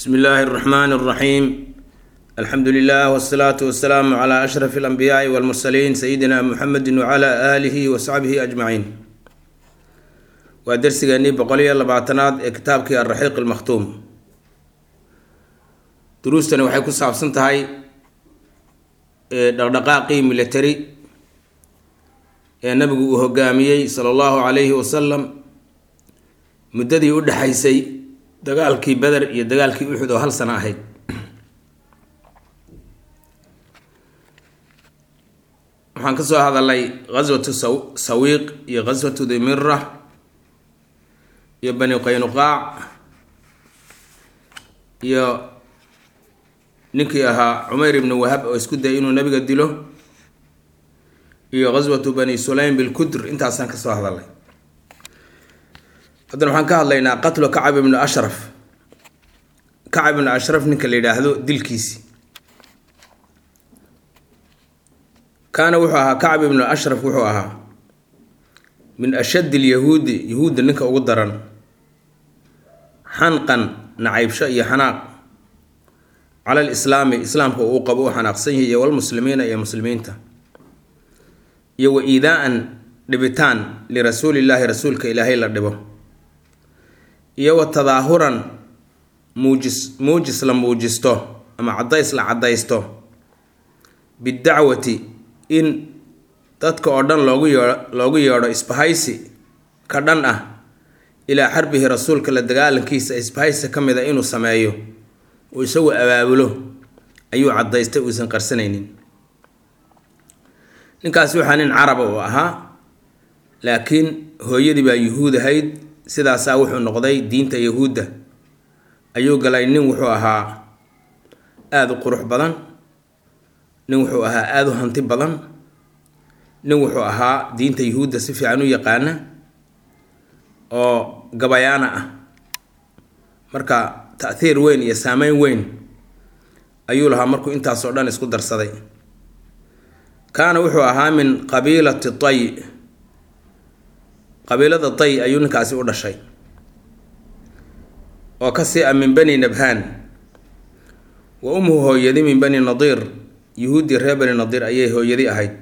bsmi illaahi اraxmaan اraxiim alxamdu lilah wsalaatu wasalaamu cla ashraf اlanbiyaai wاlmursaliin sayidina muxamedi wcla aalihi wasaxbihi ajmaciin waa dersigeenii boqol iyo labaatanaad ee kitaabkii alraxiiq almakhtuum duruustani waxay ku saabsan tahay dhaqdhaqaaqii military ee nabigu uu hogaamiyey sala allahu calayhi wasalam muddadii u dhexaysay dagaalkii beder iyo dagaalkii uxud oo hal sano ahayd waxaan ka soo hadalay ghaswatu saw sawiiq iyo ghaswatu dimira iyo bani qaynuqaac iyo ninkii ahaa cumeyr ibnu wahab oo isku dayay inuu nabiga dilo iyo ghaswatu bani sulaym bilkudr intaasaan ka soo hadalay haddana waxaan ka hadlaynaa qatlu kacab ibnu ashraf kacab ibnu ashraf ninka la yidhaahdo dilkiisi kaana wuxuu ahaa kacab ibnu ashraf wuxuu ahaa min ashaddi lyahuudi yahuudda ninka ugu daran xanqan nacaybsho iyo xanaaq cala lislaami islaamka uu qabo u xanaaqsan yahay iyo walmuslimiina iyo muslimiinta iyo wa iidaa-an dhibitaan lirasuulillaahi rasuulka ilaahay la dhibo iyo wa tadaahuran muujis muujis la muujisto ama caddays la caddaysto bidacwati in dadka oo dhan loogu yeedho loogu yeedho isbahaysi ka dhan ah ilaa xarbihi rasuulka la dagaalankiisa isbahaysi ka mid a inuu sameeyo uu isagu abaabulo ayuu caddaystay uusan qarsanaynin ninkaasi waxaa nin caraba uu ahaa laakiin hooyadii baa yuhuud ahayd sidaasaa wuxuu noqday diinta yahuudda ayuu galay nin wuxuu ahaa aada u qurux badan nin wuxuu ahaa aada u hanti badan nin wuxuu ahaa diinta yuhuudda si fiican u yaqaana oo gabayaana ah marka ta-hiir weyn iyo saameyn weyn ayuu lahaa markuu intaasoo dhan isku darsaday kaana wuxuu ahaa min qabiilati tay qabiilada tay ayuu ninkaasi u dhashay oo kasii ah min bani nabhaan wa umhu hooyadi min bani nadiir yuhuuddii reer bani nadiir ayay hooyadi ahayd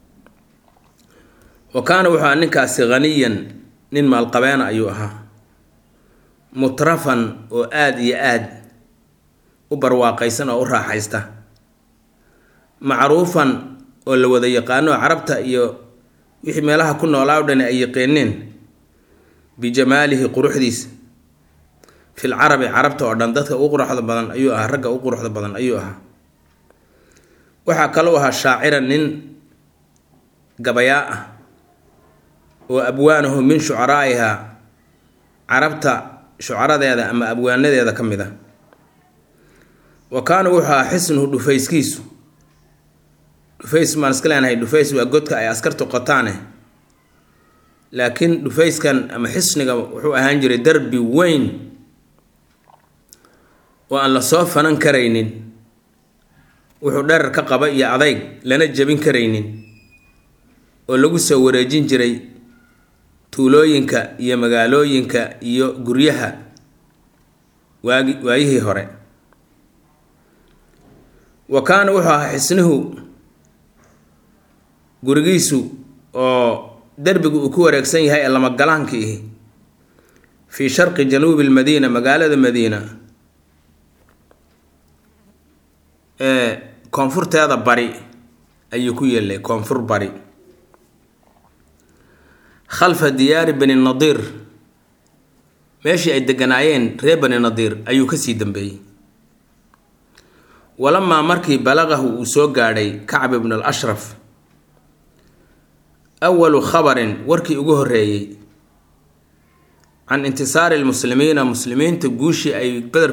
wa kaana wuxuu ahaa ninkaasi haniyan nin maalqabeena ayuu ahaa mutrafan oo aada iyo aada u barwaaqaysan oo u raaxaysta macruufan oo la wada yaqaano carabta iyo wixii meelaha ku noolaa o dhani ay yaqiineen bijamaalihi quruxdiisa fil carabi carabta oo dhan dadka ugu quruxda badan ayuu ahaa ragga ugu quruxda badan ayuu ahaa waxaa kalou ahaa shaaciran nin gabayaa ah oo abwaanahu min shucaraa'iha carabta shucaradeeda ama abwaanadeeda ka mid a wa kaana wuxuu ahaa xisnuhu dhufayskiisu dhufays maan iska leenahay dhufays waa godka ay askartu qotaane laakiin dhufayskan ama xisniga wuxuu ahaan jiray darbi weyn oo aan la soo fanan karaynin wuxuu dherar ka qaba iyo adayg lana jebin karaynin oo lagu soo wareejin jiray tuulooyinka iyo magaalooyinka iyo guryaha waagi waayihii hore wa kaana wuxuu ahaa xisnuhu gurigiisu oo derbigu uu ku wareegsan yahay ee lamagalaanka ihi fii sharqi januubi lmadiina magaalada madiina ee koonfurteeda bari ayuu ku yeelay koonfur bari khalfa diyaari bani nadiir meeshii ay deganaayeen reer bani nadiir ayuu kasii dambeeyey walamaa markii balaqahu uu soo gaadhay kacb ibn al ashraf awalu khabarin warkii ugu horreeyey can intisaari lmuslimiina muslimiinta guushii ay beder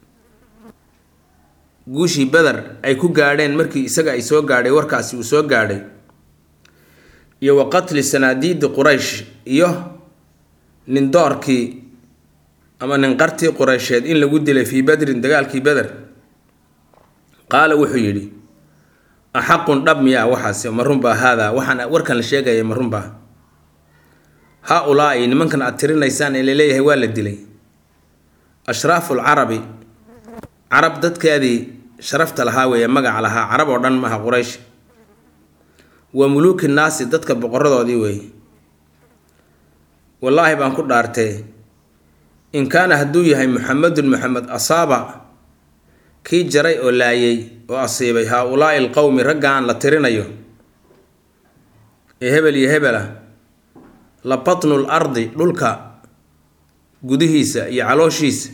guushii beder ay ku gaadheen markii isaga ay soo gaadhay warkaasi uu soo gaadhay iyo wa qatli sanaadiidi quraysh iyo nin doorkii ama nin qartii qureysheed in lagu dilay fii badrin dagaalkii beder qaala wuxuu yidhi axaqun dhab miyaa waxaasi ma runbaa haadaa waxaan warkan la sheegaya ma runbaa haa ulaa-i nimankan aad tirinaysaan ee laleeyahay waa la dilay ashraafu lcarabi carab dadkeedii sharafta lahaa weeye magaca lahaa carab oo dhan maaha quraysh wa muluuki naasi dadka boqoradoodii weeye wallaahi baan ku dhaartee in kaana hadduu yahay muxamedun muxamed asaaba kii jaray oo laayay oo asiibay haa-ulaa'i alqowmi raggaan la tirinayo ee hebel iyo hebela la batnu l ardi dhulka gudihiisa iyo calooshiisa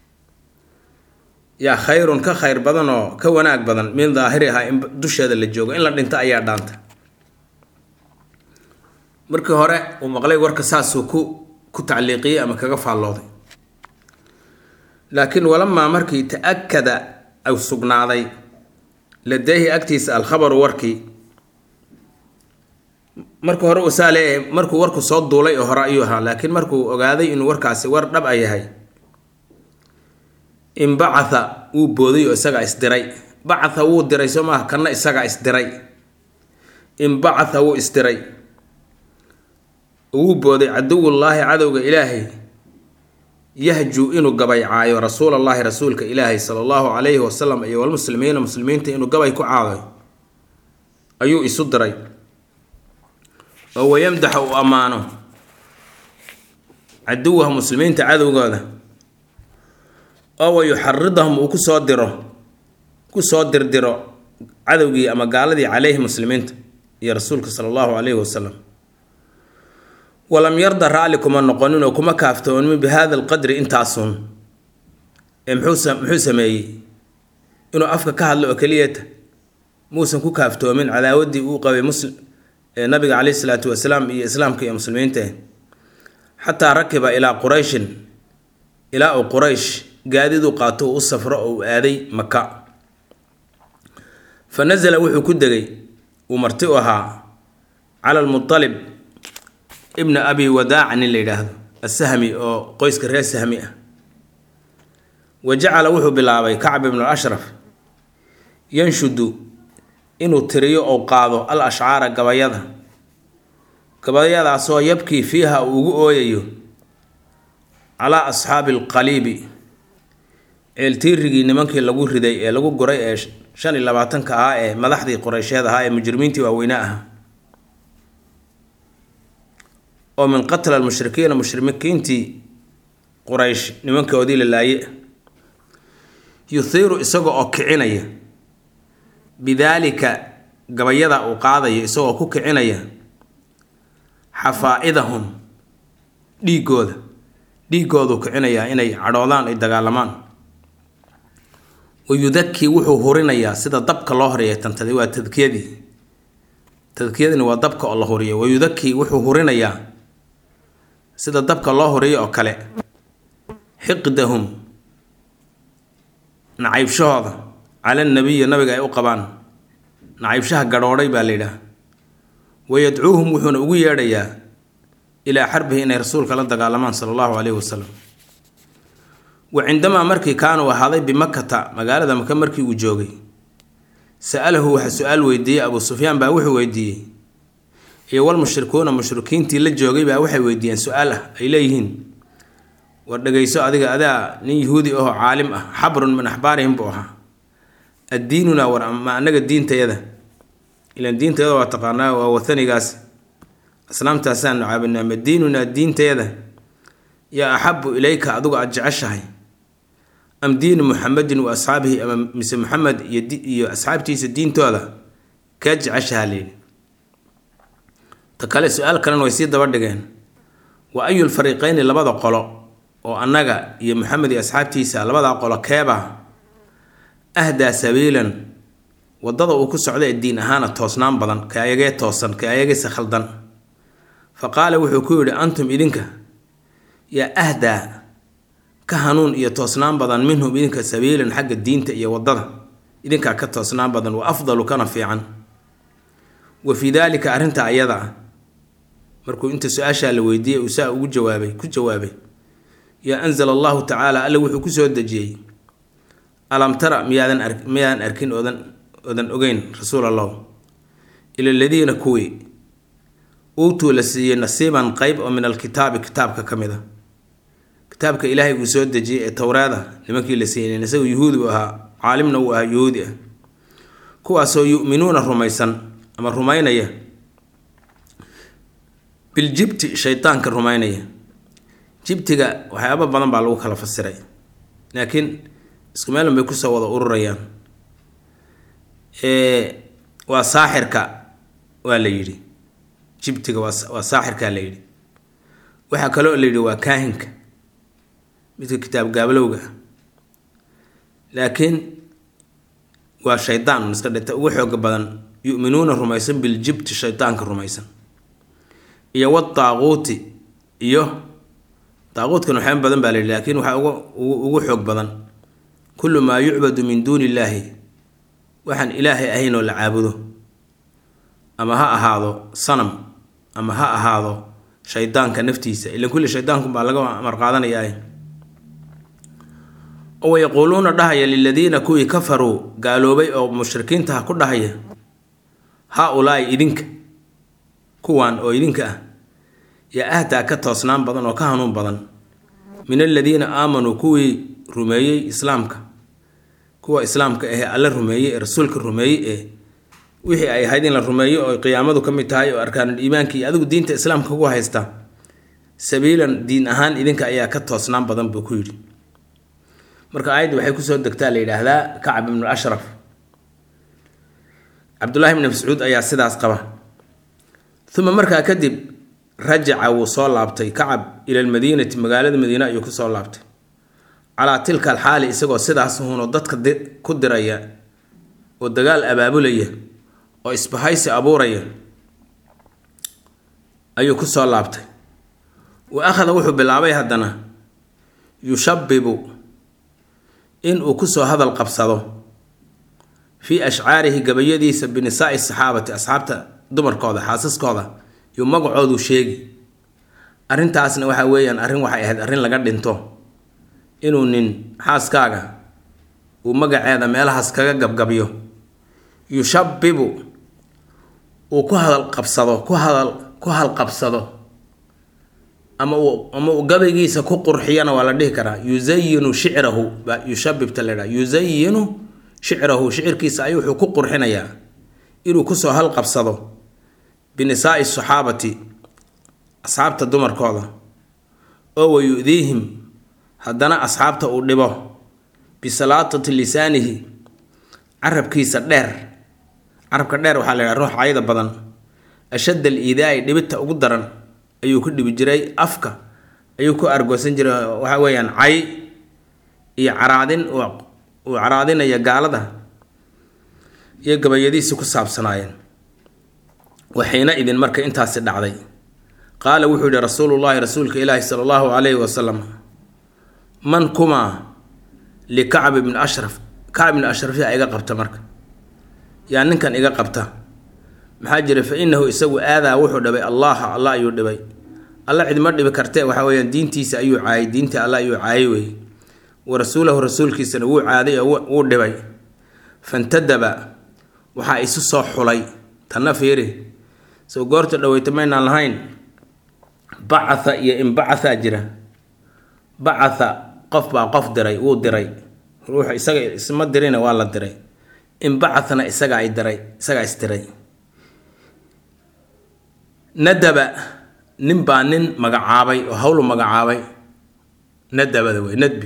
yaa khayrun ka khayr badan oo ka wanaag badan min daahirihaa in dusheeda la joogo in la dhinto ayaa dhaanta markii hore uu maqlay warka saasuu ku ku tacliiqiyey ama kaga faallooday laakiin walamaa markii ta-akada ay sugnaaday ladeehi agtiisa alkhabaru warkii marka hore usaa leeyahay markuu warku soo duulay oo hore ayuu ahaa laakiin markuu ogaaday inuu warkaasi war dhab a yahay inbacatha wuu booday oo isagaa isdiray bacatha wuu diray soo maaha kanna isagaa isdiray inbacatha wuu isdiray wuu booday caduwullaahi cadowga ilaahay yahjuu inuu gabaycaayo rasuulallaahi rasuulka ilaahay sala allahu calayhi wasalam iyo walmuslimiina muslimiinta inuu gabay ku caaday ayuu isu diray oo wayamdaxa uu ammaano caduwaha muslimiinta cadowgooda oo wayuxaridahum uu kusoo diro kusoo dirdiro cadowgii ama gaaladii caleyhi muslimiinta iyo rasuulka sala allahu calayhi wasalam walam yarda raalli kuma noqonin oo kuma kaaftoomin bi hada alqadri intaasun ee muxuu muxuu sameeyey inuu afka ka hadlo oo keliyata muusan ku kaaftoomin cadaawaddii uu qabay muslim ee nabiga caleyhi salaatu wasalaam iyo islaamka iyo muslimiinta xataa rakiba ilaa qurayshin ilaa uu quraysh gaadidu qaato uu u safro oo uu aaday maka fa nasala wuxuu ku degay uu marti u ahaa cala almutalib ibna abi wadaaca nin la yidhaahdo asahmi oo qoyska reer sahmi ah wa jacala wuxuu bilaabay kacb ibnu ashraf yanshudu inuu tiriyo ou qaado al ashcaara gabayada gabayadaasoo yabkii fiiha uu ugu ooyayo calaa asxaabi alqaliibi ceeltiirigii nimankii lagu riday ee lagu guray ee shan iyo labaatanka ahaa ee madaxdii qoreysheed ahaa ee mujrimiintii waaweyne ahaa oo min qatla almushrikiina mushrikiintii quraysh nimankoodii la laaye yuhiiru isaga oo kicinaya bidaalika gabayada uu qaadayo isagoo ku kicinaya xafaa-idahum dhiigooda dhiigooduu kicinayaa inay cadhoodaan ay dagaalamaan wayudakii wuxuu hurinayaa sida dabka loo horeeya tantaday waa tadkiyadii tadkiyadini waa dabka oo la huriyo wayudakii wuxuu hurinayaa sida dabka loo huriyo oo kale xiqdahum nacaybshahooda cala nabiyi nabiga ay u qabaan nacaybshaha gadhoodhay baa la yidhaah wayadcuuhum wuxuuna ugu yeedhayaa ilaa xarbihi inay rasuulka la dagaalamaan sala allahu caleyhi wasalam wa cindamaa markii kaanuu ahaaday bimakata magaalada maka markii uu joogay sa-alahu waxa su-aal weydiiyey abuu sufyaan baa wuxuu weydiiyey iyo walmushrikuuna mushrikiintii la joogay baa waxay weydiiyeen su-aal ah ay leeyihiin war dhegayso adiga adaa nin yahuudi ahoo caalim ah xabrun min axbaarihim buu ahaa addiinunaa war ma anaga diintayada ilan diintayada waa taqaanaa waa wathanigaas asnaamtaasaanu caabinaa ma diinunaa diintayada yaa axabu ilayka adigu aada jeceshahay am diinu muxamedin wa asxaabihi ama mise muxamed iyo asxaabtiisa diintooda kaa jeceshahaa layidhi ta kale su-aal kalena way sii daba dhigeen wa ayu lfariiqeyni labada qolo oo annaga iyo maxamed iyo asxaabtiisa labadaa qolo keeba ahdaa sabiilan wadada uu ku socda ee diin ahaana toosnaan badan ka ayagee toosan ka ayageyse khaldan fa qaala wuxuu ku yidhi antum idinka yaa ahdaa ka hanuun iyo toosnaan badan minhum idinka sabiilan xagga diinta iyo wadada idinkaa ka toosnaan badan wa afdalu kana fiican wa fii daalika arrinta ayada ah markuu inta su-aashaa la weydiiyey uu saa ugu jawaabay ku jawaabay yaa anzala allahu tacaala alle wuxuu kusoo dejiyey alam tara miyaadan ar miyaadan arkin oodan oodan ogeyn rasuul allah ila aladiina kuwii uutuu la siiyey nasiiban qeyb oo min alkitaabi kitaabka ka mid a kitaabka ilaahay uu soo dejiyey ee towraada nimankii la siinin isagoo yuhuudi buu ahaa caalimna uu ahaa yuhuudi ah kuwaasoo yu'minuuna rumaysan ama rumaynaya biljibti shaydaanka rumaynaya jibtiga waxyaaba badan baa lagu kala fasiray laakiin isku meelun bay kusoo wada ururayaan waa saaxirka waa la yidhi jibtiga waa saaxirkaa la yidhi waxaa kaloo la yidhi waa kaahinka midka kitaab gaablowga laakiin waa shaydaan iska dhita ugu xooga badan yu'minuuna rumaysan biljibti shaydaanka rumaysan iyo wadaaquuti iyo daaquudkan waxyaaba badan baa la yidhi laakiin waxaa ugu ugu xoog badan kullu maa yucbadu min duuni illaahi waxaan ilaahay ahayn oo la caabudo ama ha ahaado sanam ama ha ahaado shaydaanka naftiisa ilan kulli shaydaanku baa laga amar qaadanayaa oo wayaquuluuna dhahaya liladiina kuwii kafaruu gaaloobay oo mushrikiinta ha ku dhahaya haa ulaai idinka kuwan oo idinka ah yaa ahdaa ka toosnaan badan oo ka hanuun badan min aladiina aamanuu kuwii rumeeyey islaamka kuwa islaamka ahee alla rumeeyey ee rasuulka rumeeyey ee wixii ay ahayd in la rumeeyo oo qiyaamadu ka mid tahay oo arkaanul iimaanka iyo adigu diinta islaamka ku haysta sabiilan diin ahaan idinka ayaa ka toosnaan badan buu ku yidhi marka aayadda waxay kusoo degtaa la yidhaahdaa kacab ibnu ashraf cabdullaahi ibni mascuud ayaa sidaas qaba uma markaa kadib rajaca wuu soo laabtay kacab ila almadiinati magaalada madiine ayuu kusoo laabtay calaa tilka alxaali isagoo sidaas huno dadka ku diraya oo dagaal abaabulaya oo isbahaysi abuuraya ayuu kusoo laabtay wa akhada wuxuu bilaabay haddana yushabibu inuu kusoo hadal qabsado fii ashcaarihi gabayadiisa binisaai saxaabati asxaabta dumarkooda xaasaskooda yuu magacoodu sheegi arrintaasna waxa weeyaan arrin waxay ahayd arrin laga dhinto inuu nin xaaskaaga uu magaceeda meelahaas kaga gabgabyo yushabibu uu ku hadal qabsado ku hadal ku halqabsado ama uu ama uu gabaygiisa ku qurxiyana waa la dhihi karaa yusayinu shicrahu baa yushabibta la dhaha yusayinu shicrahu shicirkiisa ayuu wuxuu ku qurxinayaa inuu kusoo halqabsado binisaai saxaabati asxaabta dumarkooda oo wayudiihim haddana asxaabta uu dhibo bisalaatati lisaanihi carabkiisa dheer carabka dheer waxaa la yidhaha ruux cayda badan ashadd al iidaai dhibita ugu daran ayuu ku dhibi jiray afka ayuu ku argoosan jiray waxa weeyaan cay iyo caraadin uu caraadinaya gaalada iyo gabayadiisi ku saabsanaayeen waxiina idin marka intaasi dhacday qaala wuxuu yihi rasuulullaahi rasuulka ilaahi sala allahu calayhi wasalam man kumaa likacb ibni ashraf kacb ibni ashraf yaa iga qabta marka yaa ninkan iga qabta maxaa jira fa inahu isagu aadaa wuxuu dhibay allaha alla ayuu dhibay alla cidma dhibi kartee waxa weyaan diintiisa ayuu caayay diintii alla ayuu caayay wey wa rasuulahu rasuulkiisana wuu caaday oo wuu dhibay fantadaba waxaa isu soo xulay tanna fiiri soo goorta dhaweyta maynaan lahayn bacatha iyo inbacathaa jira bacatha qof baa qof diray wuu diray ruux isaga isma dirina waa la diray inbacathna isagaa ay diray isagaa isdiray nadaba nin baa nin magacaabay oo hawlu magacaabay nadabada wey nadbi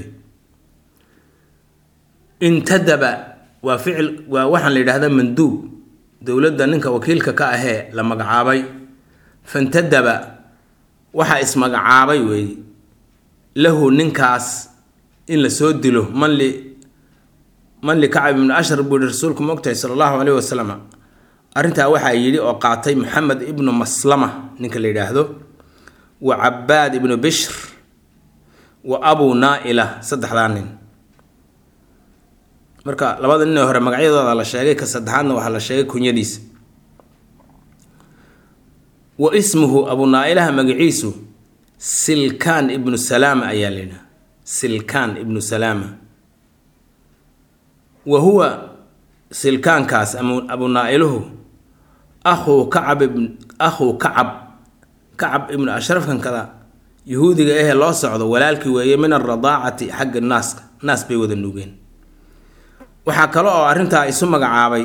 intadaba waa ficil waa waxaan la yidhahdaa manduub dowladda ninka wakiilka ka ahee la magacaabay fantadaba waxaa ismagacaabay weeye lahu ninkaas in la soo dilo man li man li kacab ibnu ashar buu yihi rasuulku mogtahay sala allahu caleyhi wasalam arrintaa waxaa yidhi oo qaatay maxamed ibnu maslama ninka la yidhaahdo wa cabaad ibnu bishr wa abu naa-ila saddexdaa nin marka labada nin ee hore magacyadooda la sheegay ka saddexaadna waxaa la sheegay kunyadiisa wa ismuhu abu naa-ilaha magaciisu silkaan ibnu salaama ayaa la yidhaha silkaan ibnu salaama wa huwa silkaankaas ama abu naa-iluhu akhuu kacab ibn akhuu kacab kacab ibnu ashrafkan kada yahuudiga ahee loo socdo walaalkii weeye min alradaacati xagga naaska naas bay wada nuugeen waxaa kale oo arrintaa isu magacaabay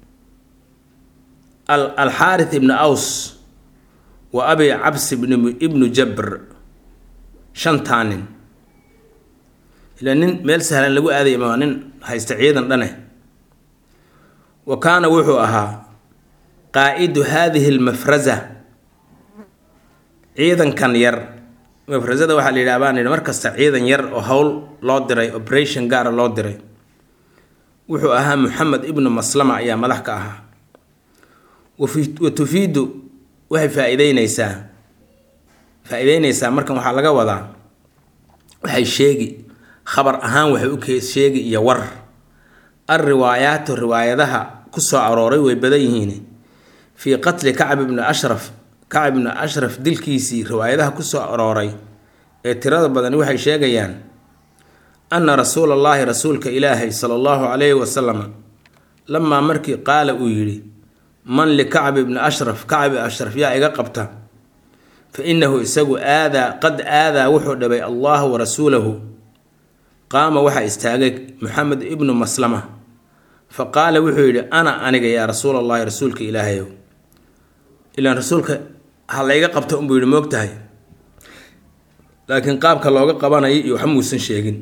alxaarith ibnu aws wa abi cabs ibnu jabr shantaa nin ilaa nin meel sahlan lagu aadaya ma nin haysta ciidan dhane wa kaana wuxuu ahaa qaa'idu haadihi almafraza ciidankan yar mafrasada waxaa la yidhaha baan yidhi mar kasta ciidan yar oo howl loo diray operation gaara loo diray wuxuu ahaa moxamed ibnu maslama ayaa madax ka ahaa wa tufiidu waxay faa-iideyneysaa faa-iideyneysaa markan waxaa laga wadaa waxay sheegi khabar ahaan waxay u sheegi iyo war al riwaayaatu riwaayadaha ku soo arooray way badan yihiin fii qatli kacb ibni ashraf kacb ibni ashraf dilkiisii riwaayadaha ku soo arooray ee tirada badani waxay sheegayaan anna rasuula allaahi rasuulka ilaahay sala allahu calayhi wasalam lamaa markii qaala uu yidhi man likacb ibni ashraf kacbi ashraf yaa iga qabta fa innahu isagu aadaa qad aadaa wuxuu dhibay allaha wa rasuulahu qaama waxaa istaagay maxamed ibnu maslama fa qaala wuxuu yidhi ana aniga yaa rasuul allahi rasuulka ilaahayow ilaan rasuulka ha layga qabta unbuu yidhi moogtahay laakiin qaabka looga qabanayo iyo waxa muusan sheegin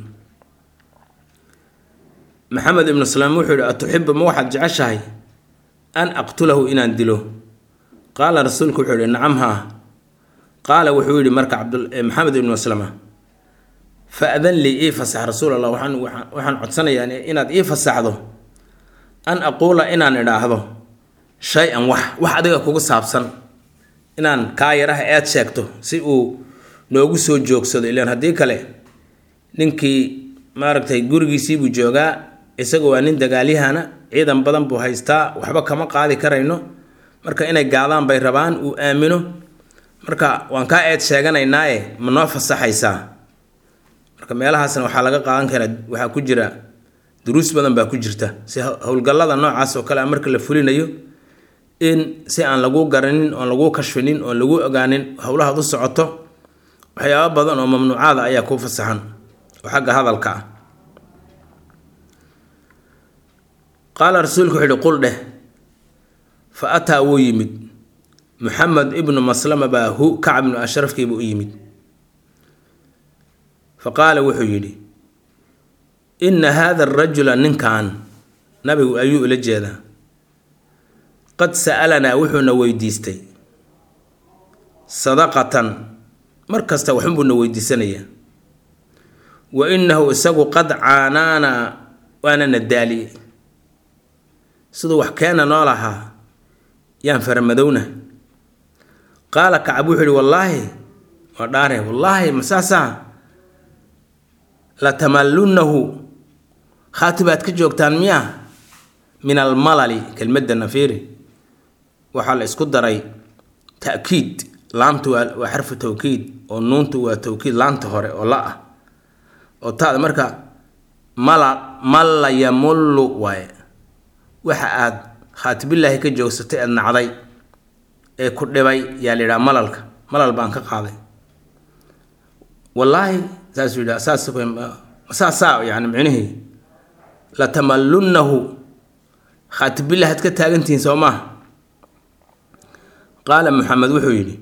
maxamed ibnu salaam wuxuu yihi atuxibu ma waxaad jeceshahay an aqtulahu inaan dilo qaala rasuulku wuxuu yihi nacam haa qaala wuxuu yihi marka maxamed ibnu maslama fa-dan lii ii fasax rasuul allah waxaan waxaan codsanayaa inaad ii fasaxdo an aquula inaan idhaahdo shay-an wax wax adiga kugu saabsan inaan kaa yaraha eed sheegto si uu noogu soo joogsado ilaan haddii kale ninkii maaragtay gurigiisiibuu joogaa isaga waa nin dagaalyahana ciidan badan buu haystaa waxba kama qaadi karayno marka inay gaadaan bay rabaan uu aamino marka waan kaa eed sheeganaynaaye ma noo fasaxaysaa marka meelahaasna waxaa laga qaadan karaa waxaa ku jira duruus badan baa ku jirta si howlgallada noocaas oo kale a marka la fulinayo in si aan lagu garanin oon lagu kashfinin oon lagu ogaanin howlahaad u socoto waxyaaba badan oo mamnuucaada ayaa kuu fasaxan oo xagga hadalka ah qaala rasuulku wuxuu yihi qul dheh fa ataa wuu yimid muxamed ibnu maslama baa hu kacb ibnu ashrafkiibuu u yimid fa qaala wuxuu yidhi inna haada arajula ninkan nabigu ayuu ula jeedaa qad sa'alanaa wuxuuna weydiistay sadaqatan mar kasta waxunbuuna weydiisanayaa wa innahu isagu qad caanaanaa waanana daaliyey siduu wax keena noo lahaa yaan faramadowna qaala kacab wuxuu yihi wallaahi waa dhaare wallaahi masaasaa latamallunahu khaati baad ka joogtaan miyaa min almalali kelmadda nafiiri waxaa la isku daray ta'kiid laamtu waa waa xarfu tawkiid oo nuuntu waa tawkiid laanta hore oo la ah oo taada marka mala malla yamullu waaye waxa aad khaatibillaahi ka joogsatay aad nacday ee ku dhibay yaa la yidhaha malalka malal baan ka qaaday wallaahi saasuu yidhaha saas saasaa yani micnihii latamallunahu khaatibillah had ka taagantihiin soo maaha qaala maxamed wuxuu yidhi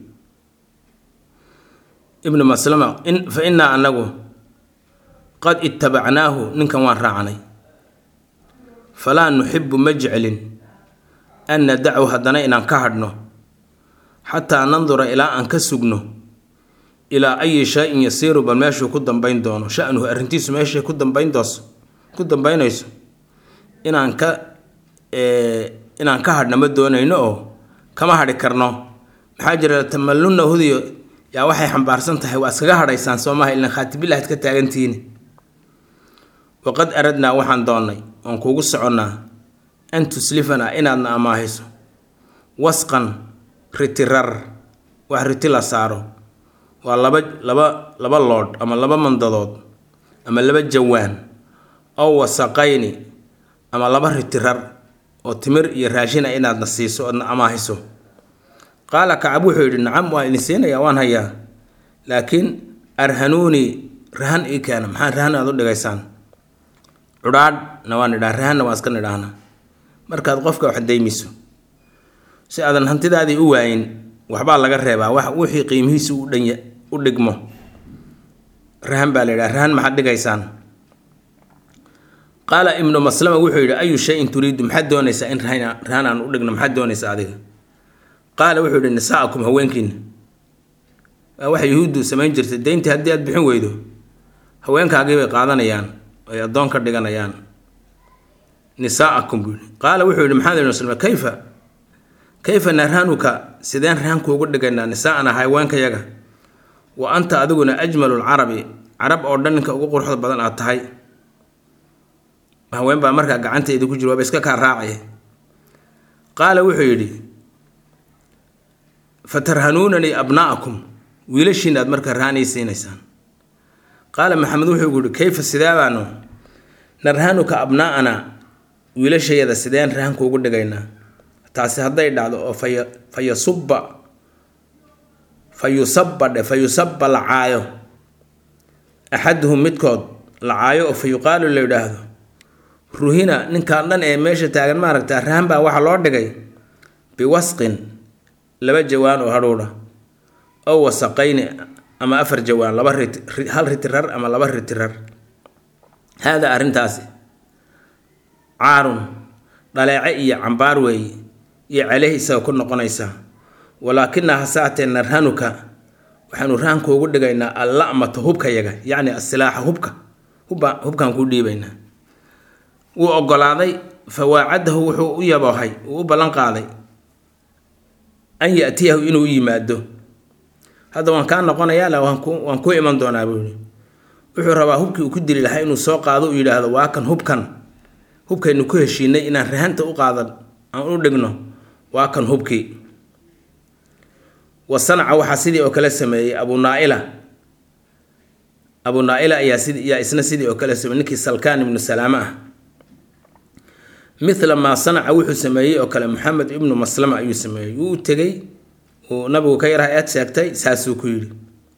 ibnu maslama in fa innaa anagu qad ittabacnaahu ninkan waan raacnay falaa nuxibu ma jeclin an nadacu haddana inaan ka hadhno xataa nandura ilaa aan ka sugno ilaa ayi shay-in yasiiru bal meeshuu ku dambayn doono shanuhu arrintiisu meeshay ku dambayn dooso ku dambaynayso inaan ka inaan ka hadhna ma doonayno oo kama hadhi karno maxaa jira tamalluna hudiyo yaa waxay xambaarsan tahay waa iskaga hadhaysaan soo maha ilan khaatibillahaad ka taagantihiin waqad aradnaa waxaan doonnay oon kuugu soconnaa an tuslifanaa inaadna amaahayso wasqan ritirar wax riti la saaro waa laba laba laba loodh ama laba mandadood ama laba jawaan ow wasaqayni ama laba ritirar oo timir iyo raashin ah inaadna siiso oodna amaahiso qaala kacab wuxuu yidhi nacam waan idin siinayaa waan hayaa laakiin arhanuuni rahan ii keena maxaa rahan aad u dhigaysaan cudhaadhna waan idhaha rahanna waan iska nidhaahna markaad qofka wax daymiso si aadan hantidaadii u waayin waxbaa laga reebaa wax wixii qiimihiisu u dhan u dhigmo rahan baa la yidhaha rahan maxaad dhigaysaan qaala ibnu maslama wuxuu yidhi ayu shayin turiidu maxaad doonaysaa in rahan rahan aan u dhigno maxaad doonaysaa adiga qaala wuxuu yidhi nisaakum haweenkiina waa waxa yuhuuddu samayn jirtay deyntii haddii aad bixin weydo haweenkaagii bay qaadanayaan ay addoon ka dhiganayaan nisaakum buu yidhi qaala wuxuu yidhi maxamed ibnu maslama kayfa kayfa narhanuka sideen rahankuugu dhigaynaa nisaa'ana haweenkayaga wa anta adiguna ajmalu lcarabi carab oo dhan ninka ugu quruxda badan aad tahay haween baa markaa gacantayda ku jira waaba iska kaa raacaya qaala wuxuu yidhi fatarhanuunanii abnaa'akum wiilashiina aad markaa rahanay siinaysaan qaala maxamed wuxuu yihi kayfa sidee baanu narhanuka abnaa'ana wiilashayada sideen rahankuugu dhigaynaa taasi hadday dhacdo oo faya fayasubba fa yusabba dhe fa yusabba la caayo axaduhum midkood la caayo oo fa yuqaalu la yidhaahdo ruhina ninkaan dhan ee meesha taagan maaragta rahan baa waxaa loo dhigay biwasqin laba jawaan oo hadhuudha ow wasaqayni ama afar jawaan laba rit hal ritirar ama laba ritirar haadaa arrintaasi caarun dhaleece iyo cambaar weeye iyo caleyh isaga ku noqonaysaa walaakina hasaatee narhanuka waxaanu rahankuugu dhigaynaa alla'mata hubkayaga yacni asilaaxa hubka hubba hubkaan kuu dhiibaynaa wuu ogolaaday fa waacadahu wuxuu u yaboohay uu u ballan qaaday an yatiyahu inuu u yimaado hadda waan kaa noqonayaa waan ku waan ku iman doonaa buu yihi wuxuu rabaa hubkii uu ku dili lahaa inuu soo qaado uu yidhaahdo waa kan hubkan hubkaynu ku heshiinay inaan rahanta u qaadan aan u dhigno waa kan hubkii wa sanaca waxaa sidii oo kale sameeyey abu naaila abu naaila ayaa sid yaa isna sidii oo kale sameeyey ninkii salkaan ibnu salaame ah mithla maa sanaca wuxuu sameeyey oo kale maxamed ibnu maslama ayuu sameeyey wuu u tegey uu nabigu ka yaraha eed sheegtay saasuu ku yidhi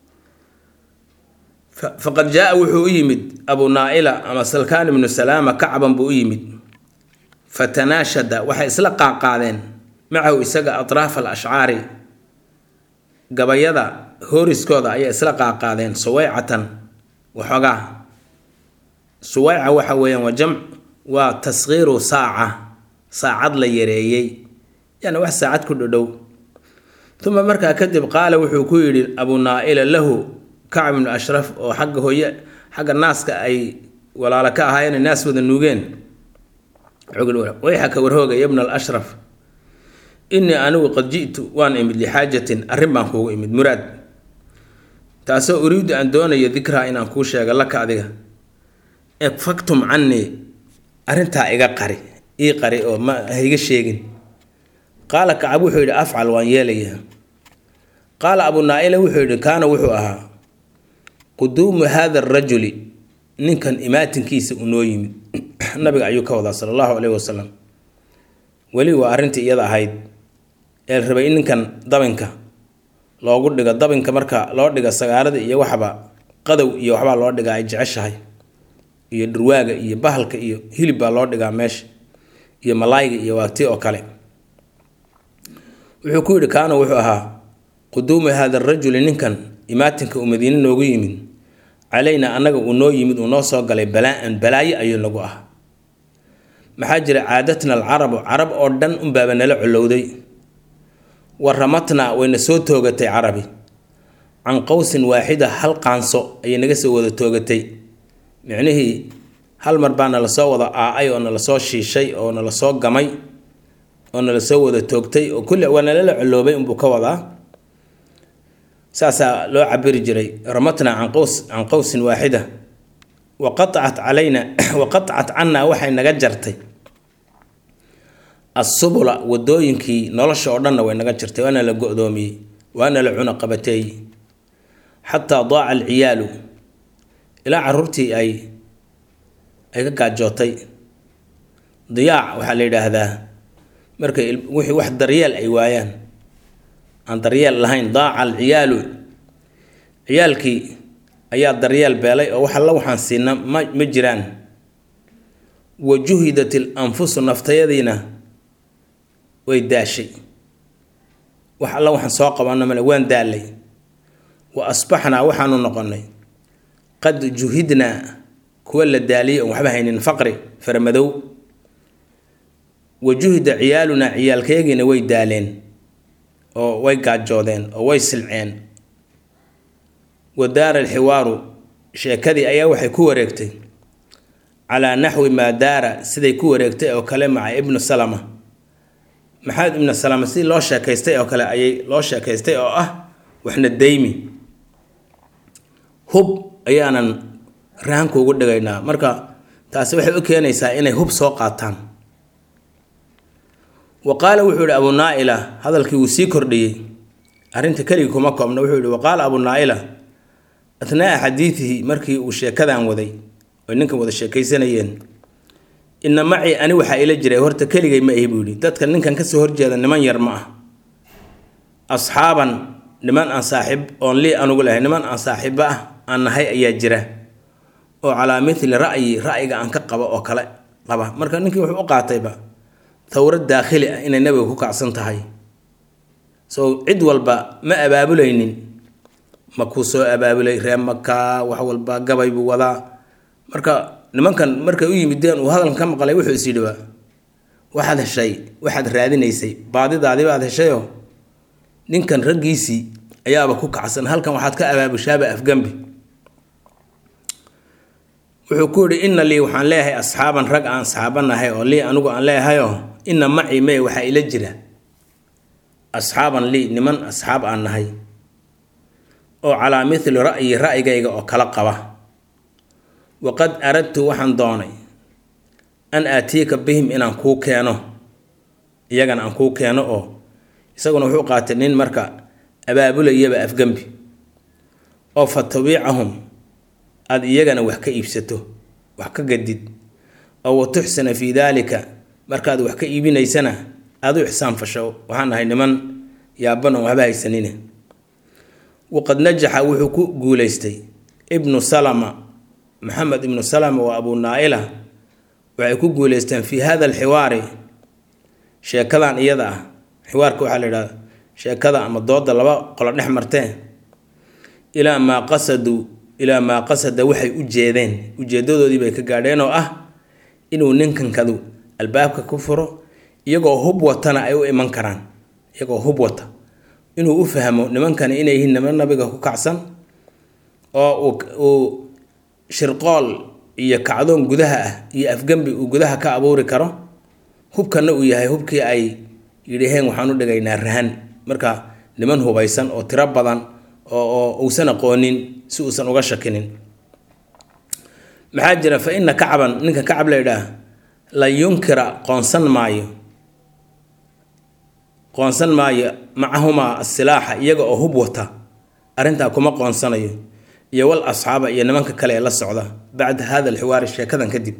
faqad jaa wuxuu u yimid abu naaila ama salkaan ibnu salaama kacban buu u yimid fatanaashada waxay isla qaaqaadeen macahu isaga atraaf al ashcaari gabayada hooriskooda ayay isla qaaqaadeen suwaycatan waxoogaa suwayca waxa weeyaan waa jamc waa taskhiiru saaca saacad la yareeyey yani wax saacad ku dhodhow uma markaa kadib qaala wuxuu ku yidhi abu naaila lahu kacb ibnu ashraf oo xagga hooye xagga naaska ay walaalo ka ahaayeen naas wada nuugeen wayxaka warhooga yabna alashraf innii anigu qad ji'tu waan imid lixaajatin arrin baan kuugu imid muraad taasoo uriidu aan doonayo dikraa inaan kuu sheego laka adiga efaktum cannii arrintaa iga qari ii qari oo ma haiga sheegin qaala kacab wuxuu yidhi afcal waan yeelayaa qaala abu naaila wuxuu yidhi kaana wuxuu ahaa quduumu haada arajuli ninkan imaatinkiisa uu noo yimid nabiga ayuu ka wadaa sala allahu caleyhi wasalam weli waa arrintii iyada ahayd ee la rabay in ninkan dabinka loogu dhigo dabinka marka loo dhiga sagaarada iyo waxba qadow iyo waxbaa loo dhigaa ay jeceshahay iyo dhurwaaga iyo bahalka iyo hilib baa loo dhigaa meesha iyo malaayga iyo waagti oo kale wuxuu ku yidhi kaana wuxuu ahaa quduumu haada arajuli ninkan imaatinka uu madiine noogu yimid calaynaa annaga uu noo yimid uu noo soo galay balaa-an balaayo ayuu nagu ah maxaa jira caadatna alcarabu carab oo dhan unbaaba nala colowday wa ramatnaa wayna soo toogatay carabi can qowsin waaxida hal qaanso ayay naga soo wada toogatay micnihii hal mar baa nala soo wada aa-ay oo nala soo shiishay oo nala soo gamay oo nala soo wada toogtay oo kulli waa nalala coloobay unbuu ka wadaa saasaa loo cabiri jiray ramatnaa can qaws can qowsin waaxida wa qatacat calayna wa qatacat cannaa waxay naga jartay assubula wadooyinkii nolosha oo dhanna way naga jirtay waana la go-doomiyey waana la cuna qabateeyey xataa daaca alciyaalu ilaa caruurtii ay ay ka gaajootay diyaac waxaa la yidhaahdaa markay wixii wax daryeel ay waayaan aan daryeel lahayn daaca alciyaalu ciyaalkii ayaa daryeel beelay oo wax alla waxaan siina ma ma jiraan wa juhidat il anfusu naftayadiina way daashay wax alla waxaan soo qabanno male waan daalay wa asbaxnaa waxaanu noqonnay qad juhidnaa kuwa la daaliyay oon waxba haynin faqri faramadow wa juhida ciyaalunaa ciyaalkayagiina way daaleen oo way gaajoodeen oo way silceen wa daara alxiwaaru sheekadii ayaa waxay ku wareegtay calaa naxwi maa daara siday ku wareegtay oo kale maca ibnu salama maxamed ibnu salama sidii loo sheekaystay oo kale ayay loo sheekaystay oo ah waxna daymi hub ayaanan rahanku ugu dhigaynaa marka taasi waxay u keenaysaa inay hub soo qaataan wa qaala wuxuu yihi abu naa-ila hadalkii wuu sii kordhiyey arrinta keligii kuma koobna wuxuu yihi waqaala abu naa-ila athnaa'a xadiidihi markii uu sheekadan waday oy ninkan wada sheekaysanayeen ina macii ani waxaa ila jiray horta keligay ma ahi buu yihi dadka ninkan kasoo horjeeda niman yar ma ah asxaaban niman aan saaxiib oon lii anugu lahay niman aan saaxiibo ah aan nahay ayaa jira oo calaa mithli ra'yi ra'yiga aan ka qabo oo kale qaba marka ninkii wuxuu u qaatayba thawrad daakhili ah inay nabiga ku kacsan tahay so cid walba ma abaabulaynin ma kuu soo abaabulay ree maka wax walba gabay buu wadaa marka nimankan markay u yimideen uu hadalkan ka maqlay wuxuu is yidhi waxaad heshay waxaad raadinaysay baadidaadii baad heshayoo ninkan raggiisii ayaaba ku kacsan halkan waxaad ka abaabushaaba afgambi wuxuu ku yihi ina lii waxaan leeyahay asxaaban rag aan asxaabanahay oo lii anigu aan leeyahayoo ina macii mee waxaa ila jira asxaaban lii niman asxaab aan nahay oo calaa mithli ra'yi ra'yigayga oo kala qaba waqad aradtu waxaan doonay an aatiika bihim inaan kuu keeno iyagana aan kuu keeno oo isaguna wuxuu qaatay nin marka abaabulayaba afgembi oo fa tabiicahum aada iyagana wax ka iibsato wax ka gadid oo wa tuxsina fii daalika markaad wax ka iibinaysana aada u ixsaan fasho waxaan nahay niman yaaban oon waxba haysanine waqad najaxa wuxuu ku guulaystay ibnu salama maxamed ibnu salama waa abu naa-ila waxay ku guuleysteen fii hada alxiwaari sheekadan iyada ah xiwaarka waxaa la yidhahda sheekada ama dooda laba qolo dhex martee ilaa maa qasaduu ilaa maa qasada waxay u jeedeen ujeedadoodii bay ka gaadheen oo ah inuu ninkankadu albaabka ku furo iyagoo hub watana ay u iman karaan iyagoo hub wata inuu u fahmo nimankani inay yihiin niman nabiga ku kacsan oo uu shirqool iyo kacdoon gudaha ah iyo afgembi uu gudaha ka abuuri karo hubkana uu yahay hubkii ay yidhaheen waxaan u dhigaynaa rahan marka niman hubaysan oo tiro badan oo uusan aqoonin si uusan uga shakinin maxaa jira fa ina kacban ninka kacab la yidhaah la yunkira qoonsan maayo qoonsan maayo macahumaa asilaaxa iyaga oo hub wata arrintaa kuma qoonsanayo iyo wal asxaaba iyo nimanka kale ee la socda bacda hada alxiwaari sheekadan kadib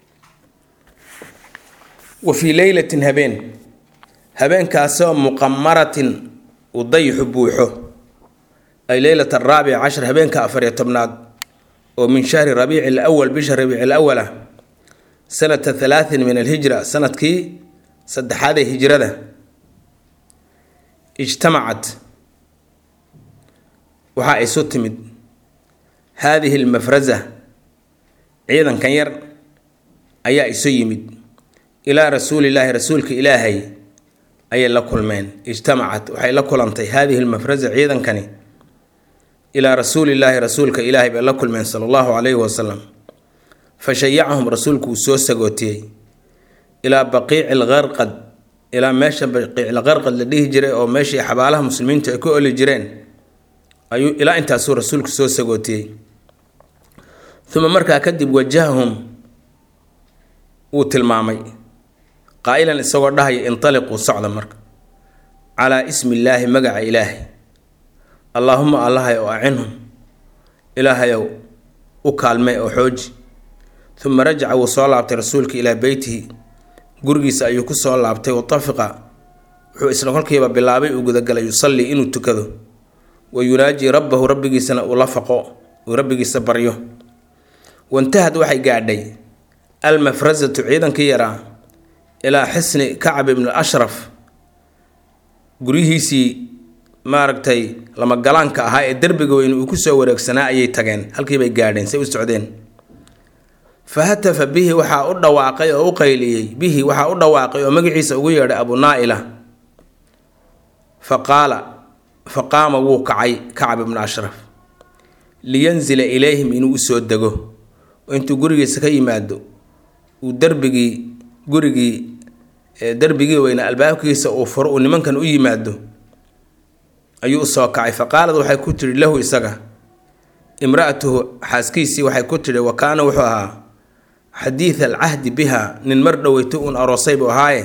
wa fii leylatin habeen habeenkaasoo muqamaratin uu dayixu buuxo ay leylat araabic cashar habeenka afariyo tobnaad oo min shahri rabiici alawal bisha rabiici alawal ah sanata halaatin min alhijra sanadkii saddexaad ee hijrada ijtamacat waxaa isu timid haadihi almafraza ciidankan yar ayaa isu yimid ilaa rasuulillaahi rasuulka ilaahay ayay la kulmeen ijtamacat waxay la kulantay haadihi lmafraza ciidankani ilaa rasuulillaahi rasuulka ilaahay bay la kulmeen sala allahu calayhi wasalam fa shayacahum rasuulku uu soo sagootiyey ilaa baqiici lqarqad ilaa meesha baqiicilqarqad la dhihi jiray oo meeshii xabaalaha muslimiintu ay ku oli jireen ayuu ilaa intaasuu rasuulku soo sagootiyey uma markaa kadib wajahahum wuu tilmaamay qaa'ilan isagoo dhahaya intaliquu socda marka calaa ismi illaahi magaca ilaahay allaahuma allahay oo acinhum ilaahayow u kaalmay oo xooji uma rajaca wuu soo laabtay rasuulka ilaa beytihi gurigiisa ayuu ku soo laabtay watafiqa wuxuu isla kolkiiba bilaabay uu gudagalay yusallii inuu tukado wa yunaajii rabbahu rabbigiisana uu la faqo uu rabbigiisa baryo wantahad waxay gaadhay almafrasatu ciidankii yaraa ilaa xisni kacab ibnu ashraf guryihiisii maaragtay lamagalaanka ahaa ee derbiga weyn uu kusoo wareegsanaa ayay tageen halkiibay gaadheen say u socdeen fa hatafa bihi waxaa u dhawaaqay oo u qayliyey bihi waxaa u dhawaaqay oo magaciisa ugu yeedhay abu naa-ila fa qaala fa qaama wuu kacay kacab ibnu ashraf liyanzila ilayhim inuu usoo dego oo intuu gurigiisa ka yimaado uu derbigii gurigii derbigii weyna albaabkiisa uu furo uu nimankan u yimaado ayuu usoo kacay fa qaalad waxay ku tidhi lahu isaga imra-atuhu xaaskiisii waxay ku tidhi wa kaana wuxuu ahaa xadiida alcahdi biha nin mar dhoweyto uun aroosay buu ahaaye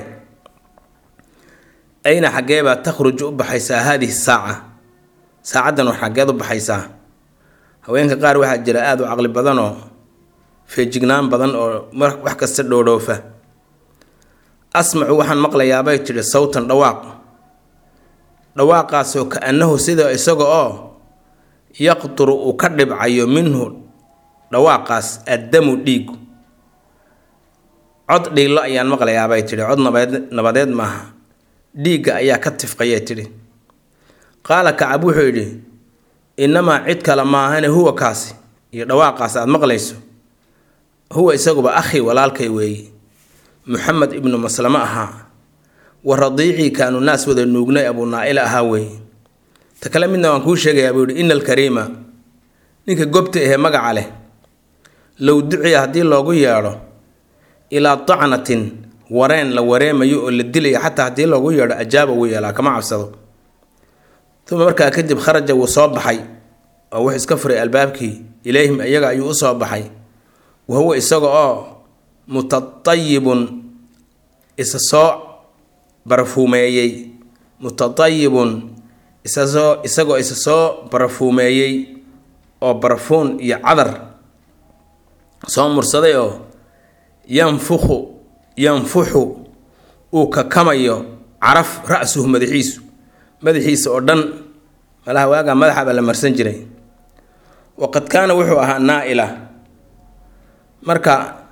ayna xaggeebaa takhruju u baxaysaa haadihi saaca saacaddan war xaggeed u baxaysaa haweenka qaar waxaa jira aada u caqli badan oo feejignaan badan oo wax kasta dhoodhoofa asmacu waxaan maqlayaabay tidhi sawtan dhawaaq dhawaaqaasoo ka-annahu sida isaga oo yaqturu uu ka dhibcayo minhu dhawaaqaas addamu dhiigu cod dhiillo ayaan maqlayaabay tidhi cod nabadeed nabadeed maaha dhiigga ayaa ka tifqayay tidhi qaala kacab wuxuu yidhi innamaa cid kale maahane huwa kaasi iyo dhawaaqaas aada maqlayso huwa isaguba akhi walaalkay weeye muxamed ibnu maslamo ahaa wa radiicii kaanu naas wada nuugnay abuu naa-ila ahaa weeye ta kale midna waan kuu sheegayaa buu yihi ina alkariima ninka gobta ahee magaca leh low duciya haddii loogu yeedho ilaa tacnatin wareen la wareemayo oo la dilaya xataa haddii loogu yeedho ajaaba wuu yeelaa kama cabsado uma markaa kadib kharaja wuu soo baxay oo wuxuu iska furay albaabkii ilayhim iyaga ayuu usoo baxay wa huwa isaga oo mutatayibun isa soo barafuumeeyey mutatayibun isasoo isagoo isa soo barafuumeeyey oo barafuun iyo cadar soo mursaday oo yanfukhu yanfuxu uu kakamayo caraf ra-suhu madaxiisu madaxiisa oo dhan malaha waagaa madaxa baa la marsan jiray waqad kaana wuxuu ahaa naa-ila marka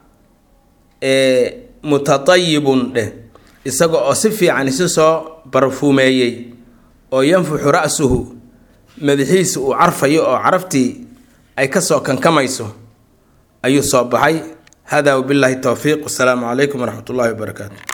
mutatayibun dheh isaga oo si fiican isu soo barafuumeeyey oo yanfuxu ra-suhu madaxiisa uu carfayo oo caraftii ay kasoo kankamayso ayuu soo baxay hada wabillaahi towfiiq wasalaamu calaykum waraxmat ullahi wabarakaatu